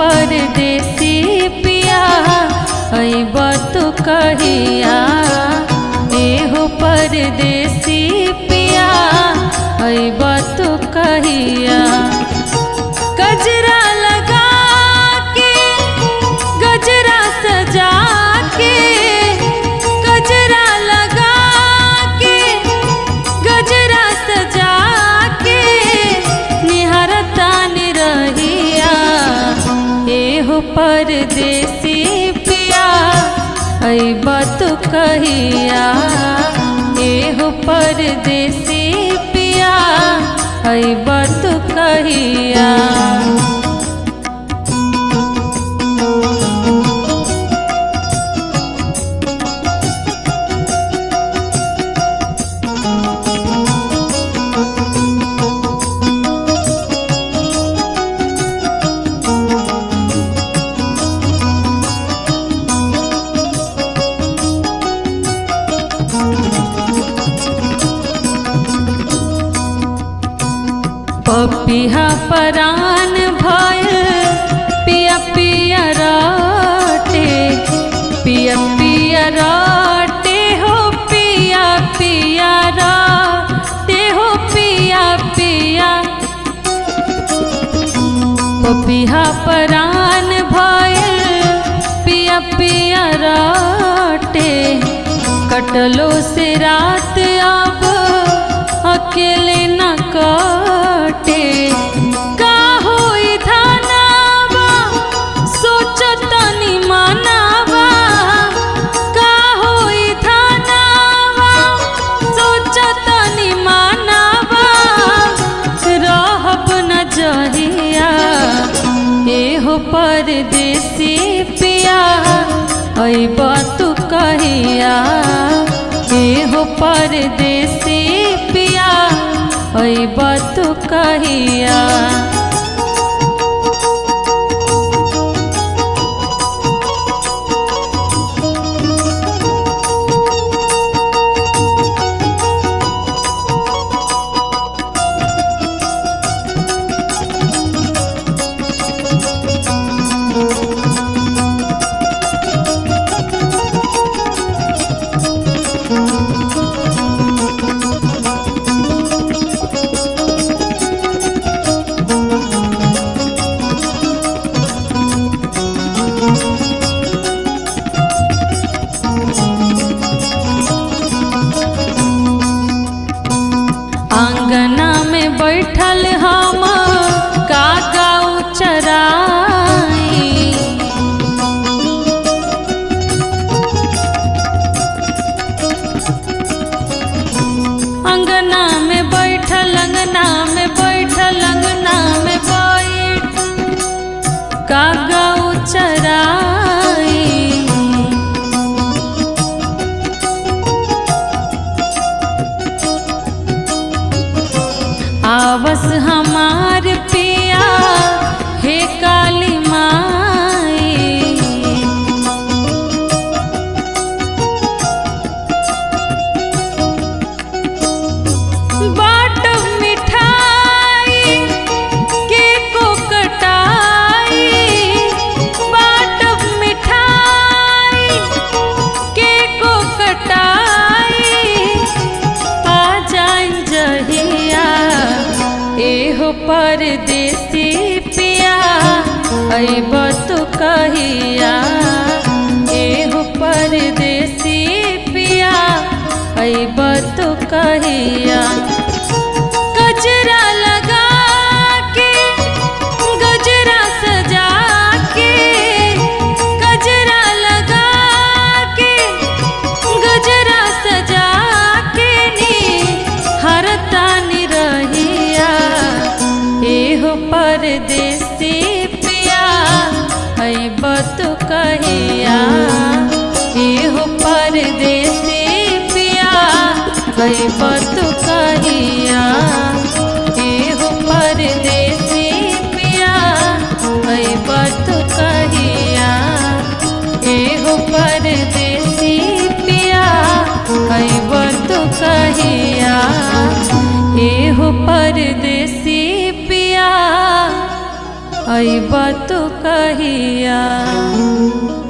परदेसी पिया अइब तू कहिया एहो परदेसी पिया अइब तू कहिया गजरा लगा के गजरा सजा के गजरा लगा के गजरा सजा के निहरतान रहिया एहो परदेसी पिया अइब तू कहिया एहो परदेसी पिया अइब तू कहिया पपिहा परान भय पिया पिया राटे पिया पिया राटे हो पिया पिया राटे हो पिया पिया पपिहा परान भय पिया पिया राटे कटलो से रात अब अकेले न कटे का होई धनावा सोचतनी मनावा का होई धनावा सोचतनी मनावा रहब न जहिया एहो परदेसी पिया अइब तू कहिया एहो परदेसी पिया अइब तू कहिया आंगना में बैठल हम कागा चराई अंगना में बैठल अंगना में बैठल अंगना में बैठ कागा चराई आवस हमार पिया हे काली माई बाट मिठाई के को कटाई बाट मिठाई के को कटाई आ जाइन जहिया एहो परदेसी पिया अइब तू कहिया एहो परदेसी पिया अइब तू कहिया गजरा लगा के गजरा सजा के गजरा लगा के गजरा सजा के नी हरतानी रहिया एहो परदेसी पिया अइब तू कहिया एहो परदेसी पिया अइब तू कहिया एहो परदेसी पिया अइब तू कहिया एहो परदेसी पिया अइब तू कहिया एहो परदेसी पिया अइब तो कहिया